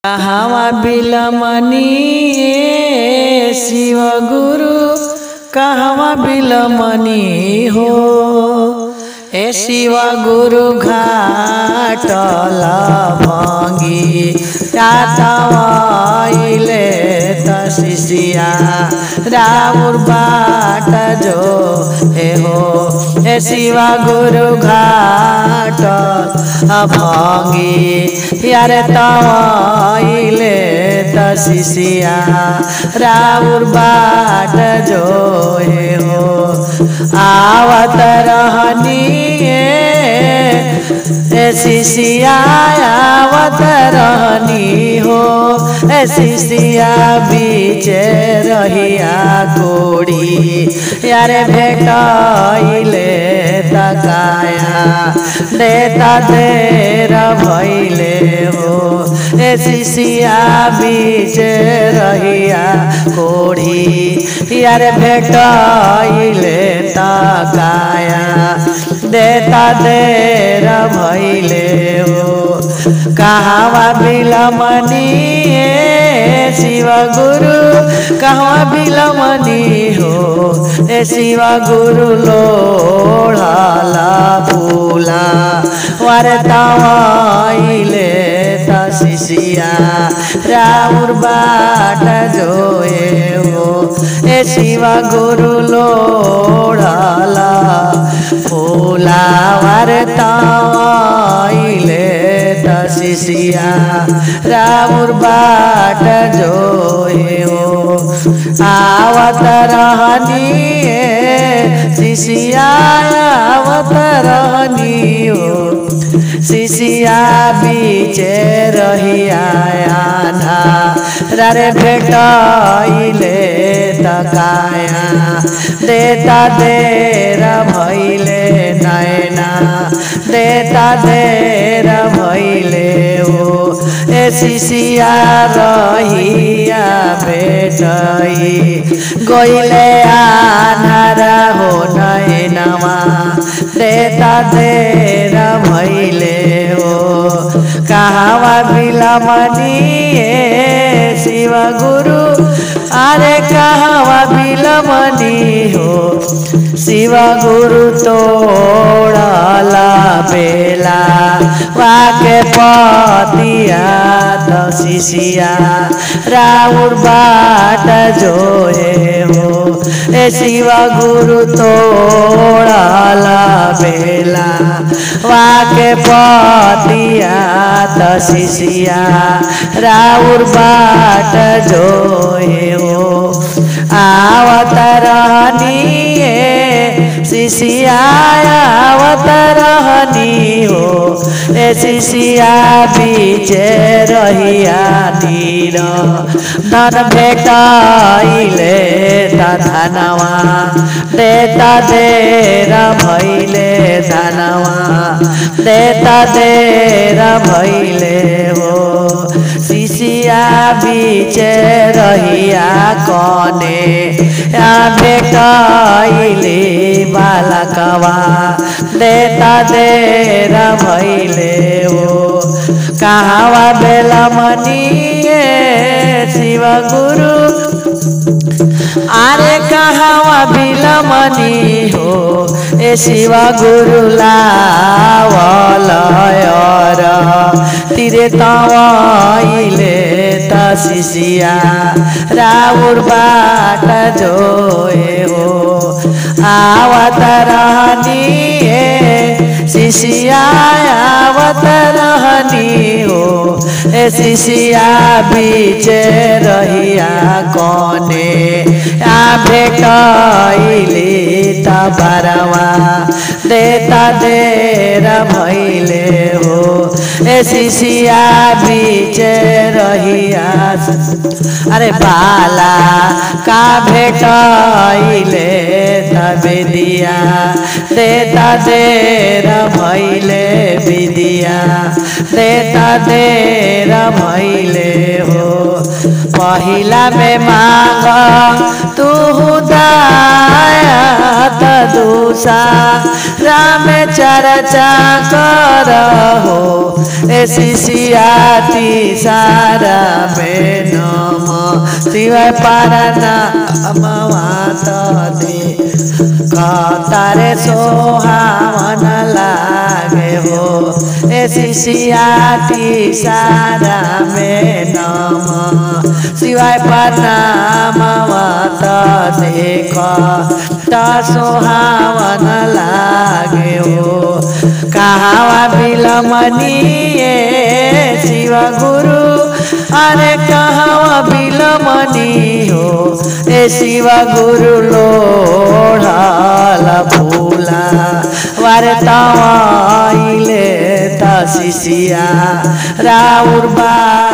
कहवा बिलमनी शिव गुरु कहवा बिलमनी हो ए शिव गुरु घाटल भङ्गी कातवाइले त शिशिया राउर बाट जो हे हो हे शिव गुरु घाट भङ्गी यारे तवाइले त शिशिया राउर बाट जो हे हो आवत रहनी ए शिशिया आवत रहनी हो ए शिशिया बीच रहिया कोड़ी यारे भेटैले तकाया देता देर भैले हो ए शिशिया बीच रहिया कोड़ी यारे भेटैले तकाया देता देर भैले हो कहवा बिलमनी शिव गुरु कहवा बिलमनी हो ए शिव गुरु लोढ़ला फूला वरतवाइले त शिशिया राउर बाट जोए हो ए शिव गुरु लोढ़ला फूला वरतवाइले त शिशिया राउर बाट जोए हो आवत रहनी शिशिया आवत रहनी हो शिशिया बीच रहिया आधा रे भेटैले तकाया देता देर भैले नैना देता देर भैले हो ए शिशिया रहिया भेटै गइले आधारा हो नैनवा देता देर भैले हो कहवा बिलमनी शिव गुरु अरे कहवा बिलमनी हो शिव गुरु तोड़ला बेला वाके पतिया त शिशिया राउर बाट जोए हो ए शिव गुरु तोड़ला बेला वाके पतिया त शिशिया राउर बाट जोए हो आवत रहनी शिशिया आवत रहनी हो ए शिशिया बीच रहिया नीर धन भेटाइले धनवा देता देर भैले धनवा देता देर भैले हो शिशिया बीच रहिया कने भेटाइले बालकवा देता देर भैले हो कहवा बेलमनी शिव गुरु अरे कहवा बिलमनी हो ए शिव गुरु लावलयर तिरे तवाइले त शिशिया राउर बाट जोए हो आवत रहनी शिशिया आवत रहनी हो ए शिशिया बीच रहिया कने आ भेटैली त बरवा देता देर भैले हो ए शिशिया बीच रहिया अरे बाला का भेटैले तबे दिया देता देर भैले विदिया देता देर भैले हो पहिला में मांग तू दाया त तुषा राम चर्चा कर हो ए शिशियाती सारा में नम शिवाय पारना अमवात दे कतारे सोहावन लागे हो ए शिशियाती सारा में नम शिवाय प्रणाम मत देख त सोहावन लागे हो कहावा बिलमनी ए शिव गुरु अरे कहावा बिलमनी हो ए शिव गुरु लोढ़ल फूला वारे तवाइले त शिशिया राउर बा